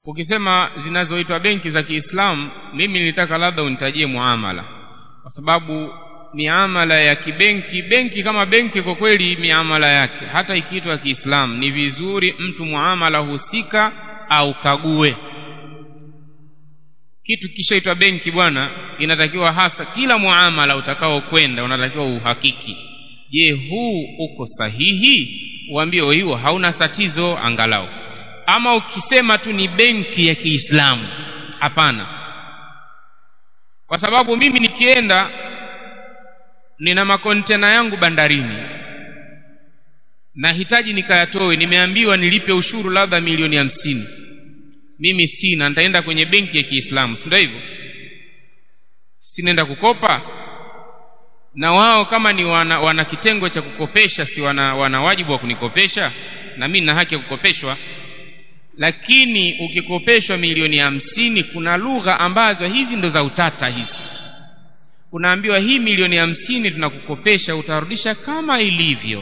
ukisema zinazoitwa benki za Kiislamu mimi nilitaka labda unitajie muamala kwa sababu miamala ya kibenki benki kama benki kwa kweli miamala yake hata ikiitwa Kiislamu ni vizuri mtu muamala husika au kague kitu kishaitwa benki bwana inatakiwa hasa kila muamala utakao kwenda unatakiwa uhakiki je huu uko sahihi uambie hiyo hauna tatizo angalau ama ukisema tu ni benki ya Kiislamu hapana kwa sababu mimi nikienda nina makontena yangu bandarini nahitaji nikayatoe nimeambiwa nilipe ushuru labda milioni hamsini mimi sina nitaenda kwenye benki ya Kiislamu si ndio hivyo sinaenda kukopa na wao kama ni wana, wana kitengo cha kukopesha si wana, wana wajibu wa kunikopesha na mimi nina haki ya kukopeshwa lakini ukikopeshwa milioni hamsini kuna lugha ambazo hizi ndo za utata hizi unaambiwa hii milioni hamsini tunakukopesha utarudisha kama ilivyo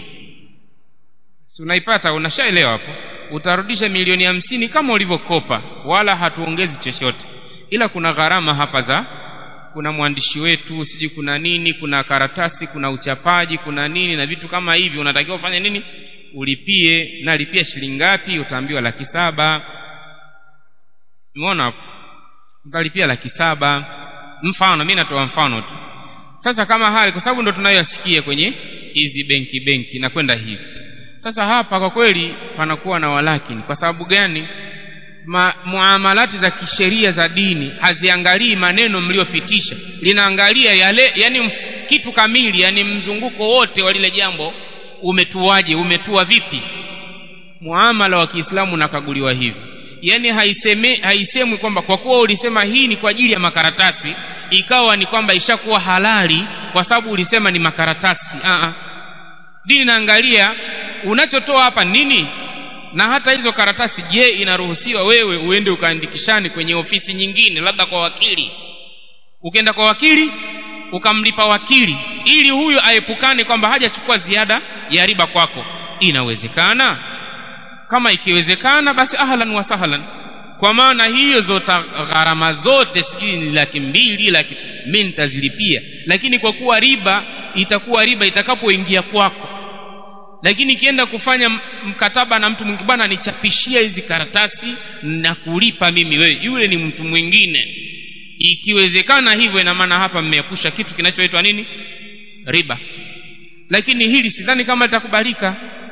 si unaipata unashaelewa hapo utarudisha milioni hamsini kama ulivyokopa wala hatuongezi chochote ila kuna gharama hapa za kuna mwandishi wetu sijui kuna nini kuna karatasi kuna uchapaji kuna nini na vitu kama hivi unatakiwa ufanye nini ulipie nalipia shilingi ngapi utaambiwa laki saba umeona hapo utalipia laki saba mfano mi natoa mfano tu sasa kama hali kwa sababu ndo tunayoyasikia kwenye hizi benki benki na kwenda hivi sasa hapa kwa kweli panakuwa na walakini kwa sababu gani Ma, muamalati za kisheria za dini haziangalii maneno mliopitisha linaangalia yale yani kitu kamili yani mzunguko wote wa lile jambo umetuaje umetua vipi muamala wa Kiislamu unakaguliwa hivi yani haiseme haisemwi kwamba kwa kuwa ulisema hii ni kwa ajili ya makaratasi ikawa ni kwamba ishakuwa halali kwa sababu ulisema ni makaratasi a dini inaangalia unachotoa hapa nini na hata hizo karatasi je inaruhusiwa wewe uende ukaandikishane kwenye ofisi nyingine labda kwa wakili ukienda kwa wakili ukamlipa wakili ili huyo aepukane kwamba hajachukua ziada ya riba kwako inawezekana kama ikiwezekana basi ahlan wa sahlan kwa maana hiyo zote gharama zote sijui ni laki mbili laki mi nitazilipia lakini kwa kuwa riba itakuwa riba itakapoingia kwako lakini ikienda kufanya mkataba na mtu mwingine bwana nichapishia hizi karatasi na kulipa mimi wewe yule ni mtu mwingine ikiwezekana hivyo ina maana hapa mmeepusha kitu kinachoitwa nini riba lakini hili sidhani kama litakubalika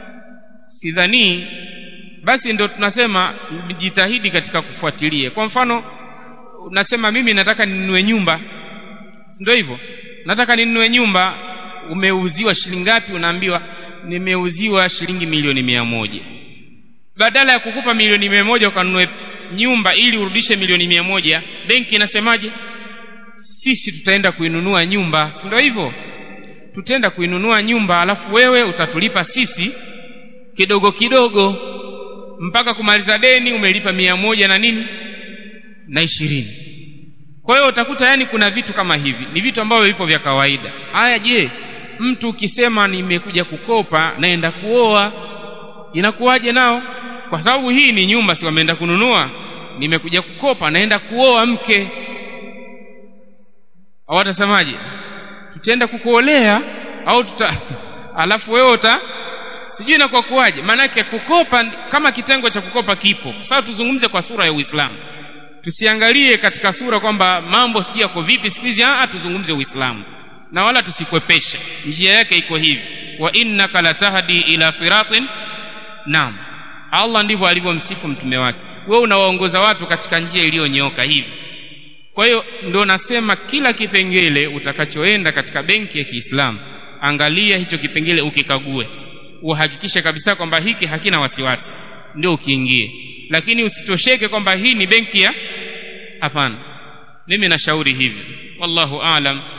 sidhani basi ndio tunasema jitahidi katika kufuatilia kwa mfano unasema mimi nataka ninunue nyumba ndio hivyo nataka ninunue nyumba umeuziwa shilingi ngapi unaambiwa nimeuziwa shilingi milioni mia moja badala ya kukupa milioni mia moja ukanunue nyumba ili urudishe milioni mia moja benki inasemaje sisi tutaenda kuinunua nyumba si ndio hivyo tutaenda kuinunua nyumba alafu wewe utatulipa sisi kidogo kidogo mpaka kumaliza deni umelipa mia moja na nini na ishirini kwa hiyo utakuta yani kuna vitu kama hivi ni vitu ambavyo vipo vya kawaida haya je mtu ukisema nimekuja kukopa naenda kuoa inakuwaje nao kwa sababu hii ni nyumba si wameenda kununua nimekuja kukopa naenda kuoa mke au watasemaje tutaenda kukuolea au tuta alafu wewe uta sijui na kwa kuwaje maanake kukopa kama kitengo cha kukopa kipo sasa tuzungumze kwa sura ya uislamu tusiangalie katika sura kwamba mambo sijui yako vipi siku hizi tuzungumze uislamu na wala tusikwepeshe njia yake iko hivi wa innaka latahdi ila siratin naam allah ndivyo alivyomsifu mtume wake wewe unawaongoza watu katika njia iliyonyooka hivi kwa hiyo ndio nasema kila kipengele utakachoenda katika benki ya kiislamu angalia hicho kipengele ukikague uhakikishe kabisa kwamba hiki hakina wasiwasi ndio ukiingie lakini usitosheke kwamba hii ni benki ya hapana mimi nashauri hivi wallahu aalam